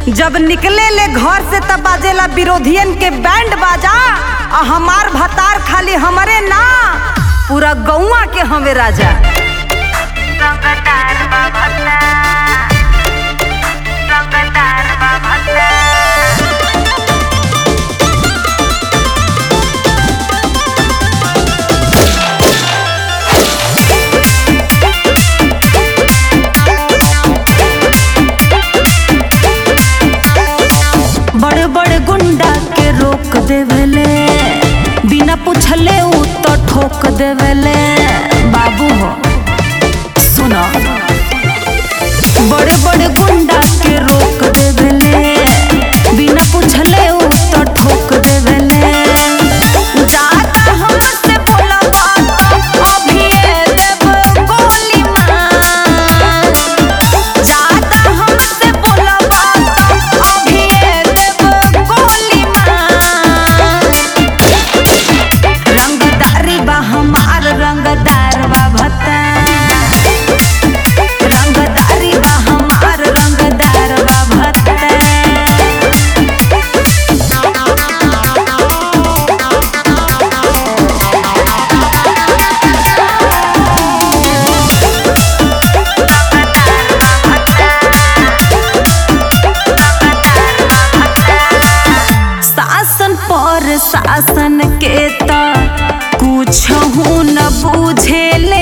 जब निकले ले घर से तब बाजेला विरोधियन के बैंड बाजा आ हमार भतार खाली हमरे ना पूरा गौवा के हवे राजा रंगदार बाबा रंगदार बाबा बड़े बड़े गुंडा के रोक देवेले बिना पूछले उ तो ठोक देवेले बाबू हो सुनो बड़े बड़े गुंडा के रोक देवेले बिना पूछले उ तो ठोक देवेले जाता हमसे बोलबा अभी देव गोली मार जाता हमसे बोलबा अभी देव गोली मार रंगदारी बा हमार रंगदार बा भत्ता रंगदारी बा हमार रंगदार बा भत्ता शासन पर शासन के त कुछ न बुझेले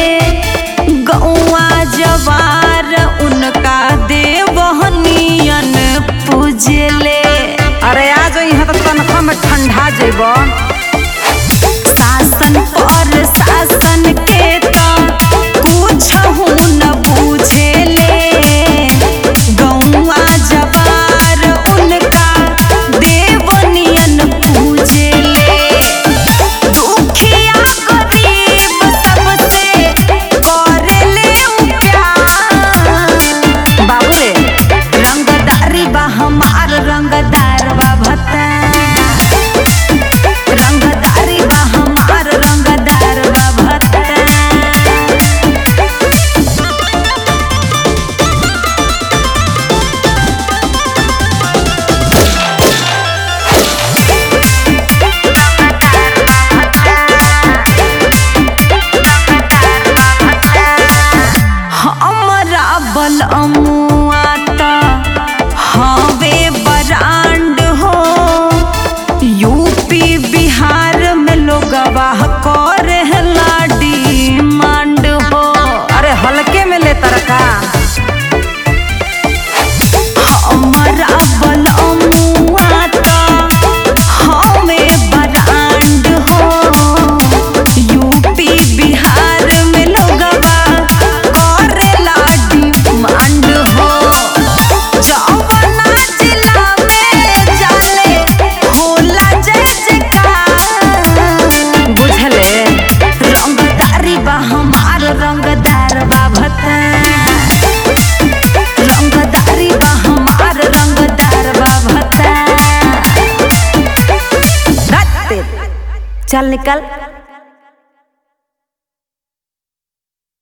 गौआ जवार उनका देवहनियन पूजले अरे आ जाई यहाँ तो तनखा में ठंडा जेब शासन पर शासन के त कुछ न बुझेले गौआ जवार उनका देवनियन पूजले दुखिया गरीब सबसे करेले उ प्यार बाबू रे रंगदारी बा हमार रंगदार बा भत्ता रंगदारी बा हमार रंगदार बा भत्ता हमरा बल अमुआता हवे बरांड हो यूपी बिहार में लोग वाह करे लाडी मांड हो अरे हल्के में ले तरका हमरा बल अमुआता हवे बरांड हो यूपी बिहार में लोगवा करेला डिमांड हो जौवना जिला में जाले होला जय जयकार बुझले रंगदारी बा हमार रंगदार बा भत्ता रंगदारी बा हमार रंगदार बा भत्ता धत्ते। चल निकल